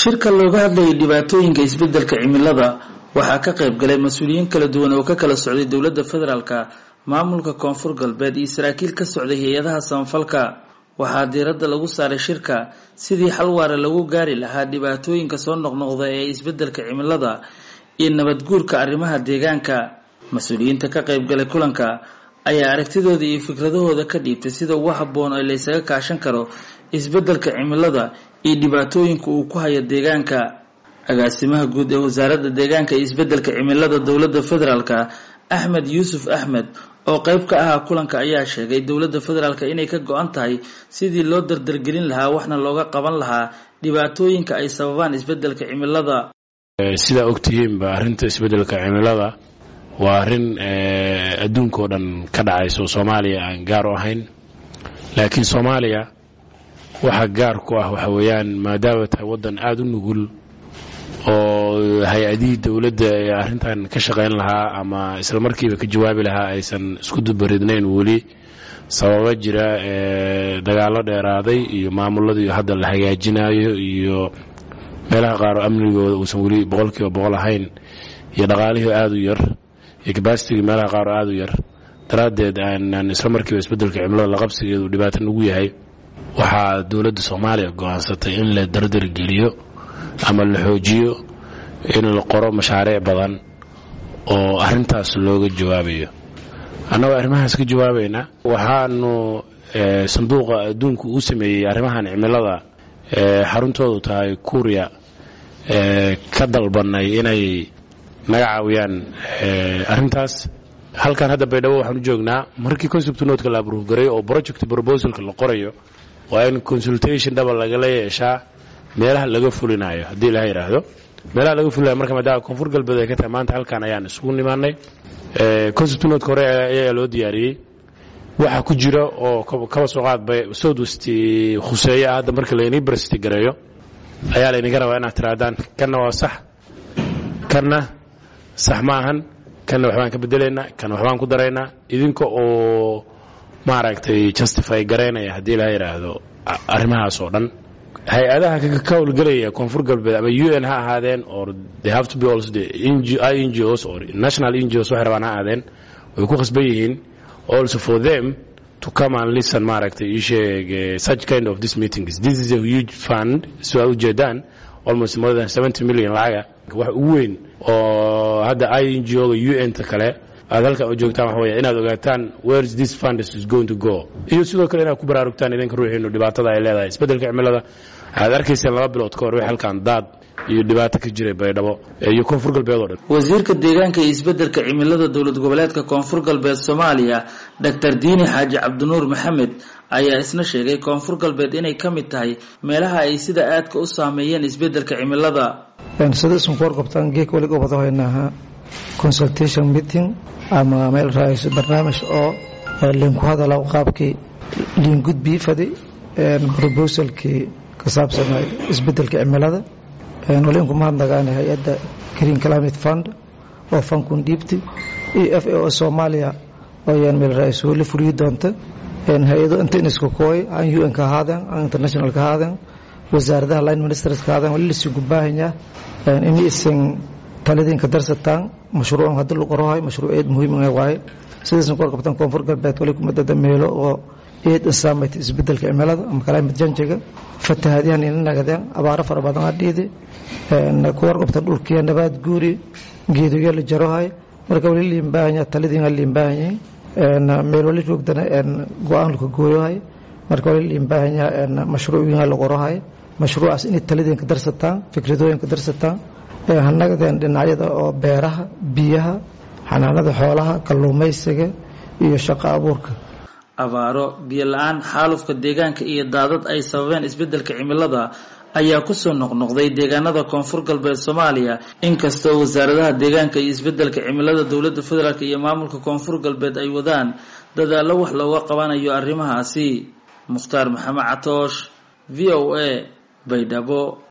shirka looga hadlayay dhibaatooyinka isbedelka cimilada waxaa ka qayb galay mas-uuliyiin kala duwan oo ka kala socday dowladda federaalka maamulka koonfur galbeed iyo saraakiil ka socday hay-adaha samafalka waxaa diiradda lagu saaray shirka sidii xal waara lagu gaari lahaa dhibaatooyinka soo noqnoqda ee isbedelka cimilada iyo nabadguurka arrimaha deegaanka mas-uuliyiinta ka qayb galay kulanka ayaa aragtidooda iyo fikradahooda ka dhiibtay sida ugu habboon ee laysaga kaashan karo isbedelka cimilada iyo dhibaatooyinka uu ku hayo deegaanka agaasimaha guud ee wasaaradda deegaanka iyo isbedelka cimilada dowladda federaalka axmed yuusuf axmed oo qayb ka ahaa kulanka ayaa sheegay dowladda federaalka inay ka go-an tahay sidii loo dardargelin lahaa waxna looga qaban lahaa dhibaatooyinka ay sababaan isbedelka cimilada sidaa ogtihiinba arrinta isbedelka cimilada waa arrin adduunka oo dhan ka dhacayso soomaaliya aan gaar u ahayn laakiin soomaaliya waxa gaar ku ah waxa weeyaan maadaama tahay waddan aada u nugul oo hay-adihii dowladda ee arrintan ka shaqayn lahaa ama isla markiiba ka jawaabi lahaa aysan isku dubaridnayn weli sababa jira dagaallo dheeraaday iyo maamuladii hadda la hagaajinayo iyo meelaha qaar oo amnigooda uusan weli boqolkiiba boqol ahayn iyo dhaqaalihii aada u yar iyo kabasitigii meelaha qaar oo aada u yar daraaddeed aanan isla markiiba isbeddelka cimilada laqabsigeedu dhibaato nagu yahay waxaa dowladda soomaaliya go-aansatay in la dardargeliyo ama la xoojiyo in la qoro mashaariic badan oo arrintaas looga jawaabayo annagoo arrimahaas ka jawaabayna waxaanu sanduuqa adduunku uu sameeyey arrimahan cimilada xaruntoodu tahay kuuriya ka dalbanay inay naga caawiyaan arrintaas halkan hadda baydhabo waxaan u joognaa markii concept notka la abruufgaray oo project proposalka la qorayo waa in consultation dhaba lagala yeeshaa meelaha laga fulinayo haddii ilaha yidhaahdo meelaha laga fulinayo marka maadaama koonfur galbeed ay ka tahay maanta halkan ayaan isugu nimaanay concept notka hore ayaa loo diyaariyey waxa ku jira oo kaba soo qaadbay south west khuseeyo ah hadda marka laynii barsiti gareeyo ayaa laynaga rabaa inaad tirahdaan kanna waa sax kanna sax ma ahan kanna waxbaan ka bedelaynaa kanna waxbaan ku daraynaa idinka oo maaragtay justify garaynaya haddii ilaha yidhaahdo arrimahaas oo dhan hay-adaha ka howlgelaya koonfur galbeed ama u n ha ahaadeen or they have to be also the ngos or national ngos waxay rabaan ha ahaadeen way ku khasban yihiin also for them to come and listen maaragtay ii sheeg such kind of this meetings this is a huge fund sidaa ujeedaan almost more than seventy million lacaga wax ugu weyn oo hadda i n g o ga u n ta kale aad halkan u joogtaan waxa weya inaad ogaataan where is this fund is going to go iyo sidoo kale inaad ku baraarugtaan idinka ruuxiinu dhibaatada ay leedahay isbeddelka cimilada waxaad arkayseen laba bilood ka hor wix halkan daad iyo dhibaato ka jiray baydhabo iyo koonfur galbeed oo dhan wasiirka deegaanka iyo isbeddelka cimilada dowlad goboleedka koonfur galbeed soomaaliya doctor diini xaaji cabdinuur maxamed ayaa isna sheegay koonfur galbeed inay ka mid tahay meelaha ay sida aadka u saameeyeen isbeddelka cimilada sida isunku warqabtaan geek weliga wada haynaaha consultation meeting ama meel raayso barnaamij oo linku hadala qaabkii liingudbii fadi proposalkii ka saabsanay isbedelka cimilada walinku mahadnagaana hay-adda green climate fund oo fankun dhiibti iyo f a o soomaaliya ooyaan meel raayso la fuliyi doonta hay-ado inta inisku kooy aan u n ka ahaadeen aan international ka ahaadeen wasaaradaha line ministers ka ahaadeen wali lasigu baahanya in isin taladiinka darsataan mashruucan hadii lagu qorahay mashruuceed muhiim waaye sidaysan ku warqabtaan koonfur galbeed wali kumadada meelo oo eed insaamayta isbedelka cimilada ama climate janjiga fatahaadyahan ina nagadeen abaaro fara badan adhiidi ku warqabtaan dhulkiya nabaad guuri geedoya la jarohay marka wali liinbaahanya taladiina liinbaahanyay meel wali joogdana go-aan laka gooyohay marka wali liinbaahanya mashruucina la qorahay mashruucaas inay taladiinka darsataan fikradooyinka darsataan hanagadeen dhinacyada oo beeraha biyaha xanaanada xoolaha kalluumaysiga iyo shaqo abuurka abaaro biyo la-aan xaalufka deegaanka iyo daadad ay sababeen isbeddelka cimilada ayaa kusoo noqnoqday deegaanada koonfur galbeed soomaaliya inkastoo wasaaradaha deegaanka iyo isbeddelka cimilada dowladda federaalk iyo maamulka koonfur galbeed ay wadaan dadaallo wax looga qabanayo arrimahaasi mukhtaar maxamed catoosh v o a baydhabo